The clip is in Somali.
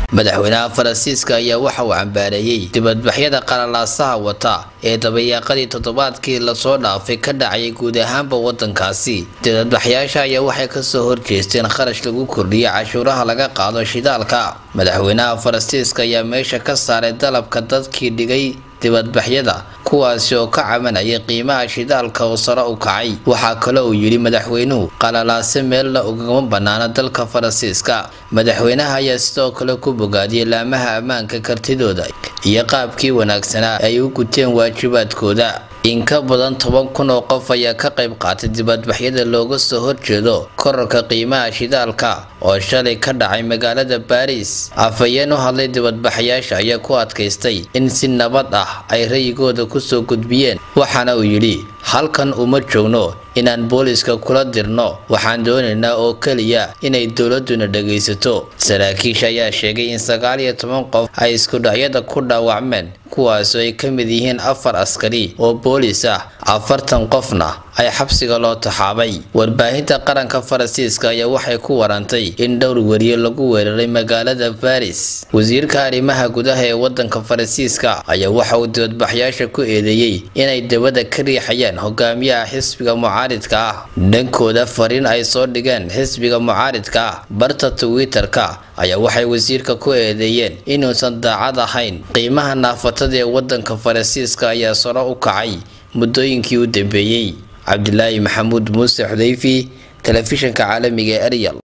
madaxweynaha faransiiska ayaa waxa uu cambaareeyey dibadbaxyada qalalaasaha wata ee dabayaaqadii toddobaadkii lasoo dhaafay ka dhacayay guud ahaanba wadankaasi dibadbaxyaasha ayaa waxay kasoo horjeesteen kharash lagu kordhiyo cashuuraha laga qaado shidaalka madaxweynaha faransiiska ayaa meesha ka saaray dalabka dadkii dhigay dibadbaxyada kuwaasi oo ka cabanaya qiimaha shidaalka oo sare u kacay waxaa kale uu yidhi madaxweynuhu qalalaase meelna ugama banaana dalka faransiiska madaxweynaha ayaa sidoo kale ku bogaadiyay laamaha ammaanka kartidooda iyo qaabkii wanaagsanaa ay u guteen waajibaadkooda in ka badan toban kun oo qof ayaa ka qayb qaatay dibadbaxyada looga soo horjeedo korarka qiimaha shidaalka oo shalay ka dhacay magaalada baariis afhayeen u hadlay dibadbaxayaasha ayaa ku adkaystay in si nabad ah ay rayigooda kusoo gudbiyeen waxaana uu yidhi halkan uma joogno inaan booliska kula dirno waxaan doonaynaa oo keliya inay dowladuna dhagaysato saraakiisha ayaa sheegay in sagaal iyo toban qof ay iskudhacyada ku dhaawacmeen kuwaasoo ay ka mid yihiin afar askari oo boolis ah afartan qofna ay xabsiga loo taxaabay warbaahinta qaranka faransiiska ayaa waxay ku warantay in dhowr weriye lagu weeraray magaalada baris wasiirka arrimaha gudaha ee wadanka faransiiska ayaa waxa uu dibadbaxyaasha ku eedeeyey inay dabada ka riixayaan hogaamiyaha xisbiga mucaaridka ah dhankooda fariin ay soo dhigeen xisbiga mucaaridka ah barta twitter-ka ayaa waxay wasiirka ku eedeeyeen inuusan daacad ahayn qiimaha naafatada ee wadanka faransiiska ayaa saro u kacay muddooyinkii u dambeeyey cabdilaahi maxamuud muuse xudayfi telefishanka caalamiga ee eryal